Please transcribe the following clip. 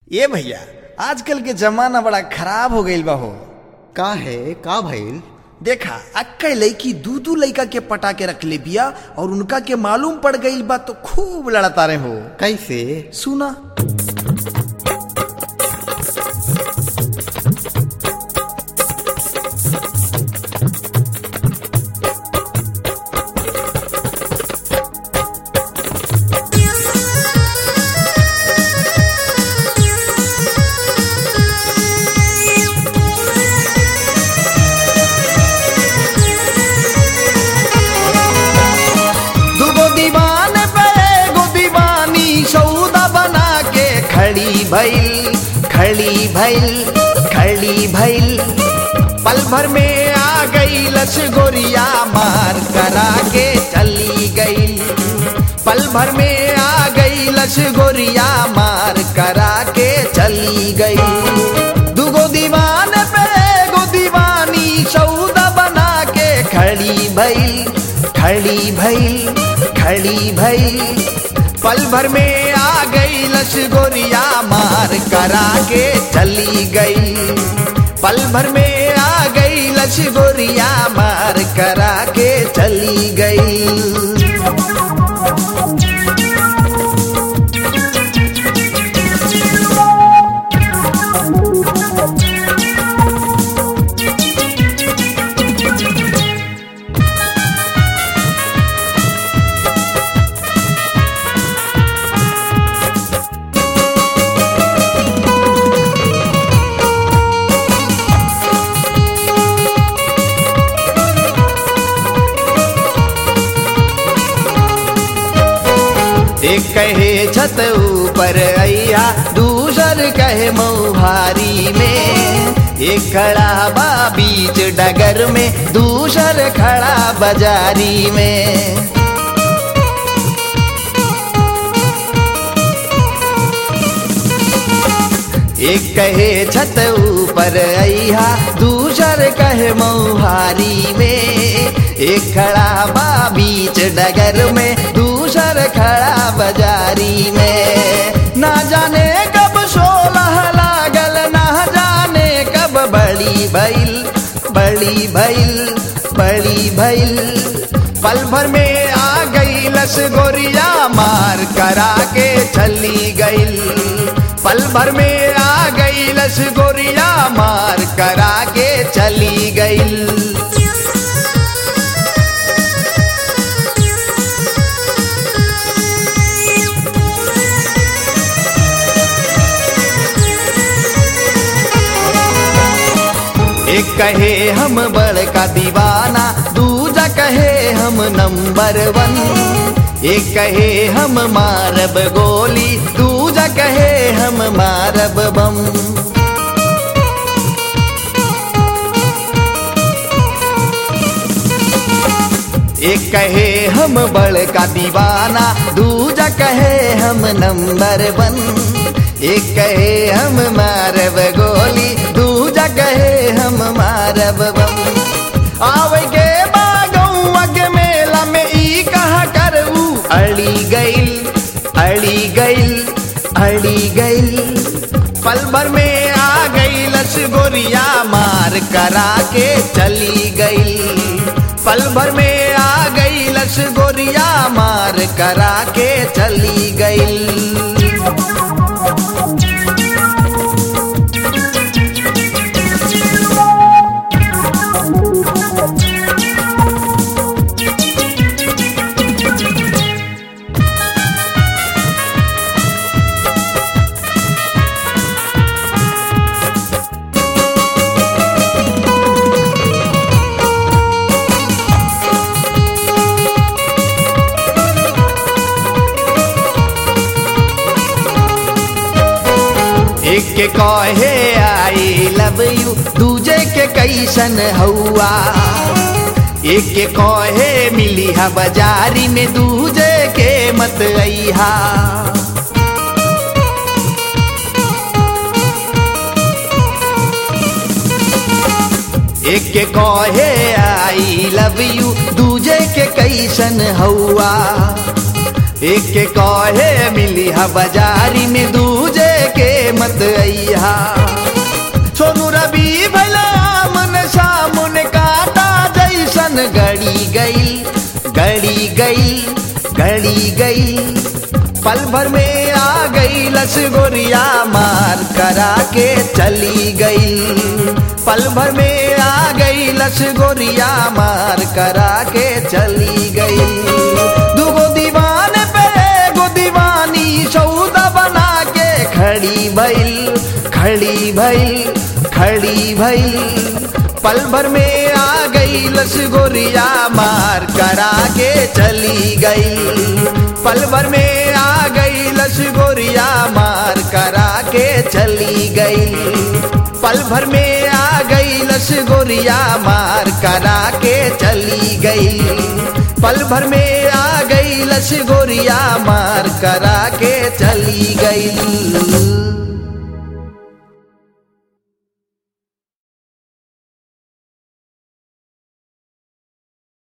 ए भैया आजकल के जमाना बड़ा खराब हो गईल बा हो का है का भइल देखा अक्का लड़की दू दू लड़का के पटा के रख ले बिया और उनका के मालूम पड़ गईल बा तो खूब लड़ता रहे हो कैसे सुना दुगो दीवान पे एगो दीवानी सौदा बना के खड़ी भइल खड़ी भइल खड़ी भइल पल भर में आ गई लस गोरिया मार करा के चली गई पल भर में आ गई लस गोरिया मार करा के चली गई दुगो दीवान पे एगो दीवानी सौदा बना के खड़ी भइल खड़ी भइल खड़ी भइल पल भर में आ गई लस गोरिया मार करा के चली गई पल भर में आ गई लस गोरिया मार करा के चली गई एक कहे छत ऊपर अया दूसर कहे मऊहारी में एक खड़ा बा बीच डगर में दूसर खड़ा बाजारी में एक कहे छत ऊपर अया दूसर कहे मऊहारी में एक खड़ा बा बीच डगर में दूसर खड़ा बाजारी में ना जाने कब सोलह लागल ना जाने कब बड़ी भइल बड़ी भइल बड़ी भइल पल भर में आ गई लस गोरिया मार करा के चली गई पल भर में आ गई लस गोरिया मार करा के चली गई एक कहे हम बड़का दीवाना दूजा कहे हम नंबर वन एक कहे हम मारब गोली दूजा कहे हम मारब बम एक कहे हम बड़का दीवाना दूजा कहे हम नंबर वन एक कहे हम मारब गोली दूजा कहे हम मारब बम आवे के बागौआ के मेला में ई कहा करू अड़ी गइल अड़ी गइल अड़ी गइल पल भर में आ गई लस गोरिया मार करा के चली गई पल भर में आ गई लस गोरिया मार करा के चली गई एक के कहे आई लव यू दूजे के कैसन हौआ एक के कहे मिली हा बाजारी में दूजे के मत अइहा एक के कहे आई लव यू दूजे के कैसन हौआ एक के कहे मिली हा बाजारी में दूजे के मत जइहा सोनू रवि भैला मन सामुन काटा जैसन गड़ी गई गड़ी गई गड़ी गई पल भर में आ गई लस गोरिया मार करा के चली गई पल भर में आ गई लस गोरिया मार करा के चली गई दुगो दीवान पे एगो दीवानी सौदा बना के खड़ी भइल खड़ी भइल खड़ी भइल पल भर में आ गई लस गोरिया मार करा के चली गई पल भर में आ गई लस गोरिया मार करा के चली गई पल भर में आ गई लस गोरिया मार करा के चली गई पल भर में आ गई लस गोरिया मार करा के चली गई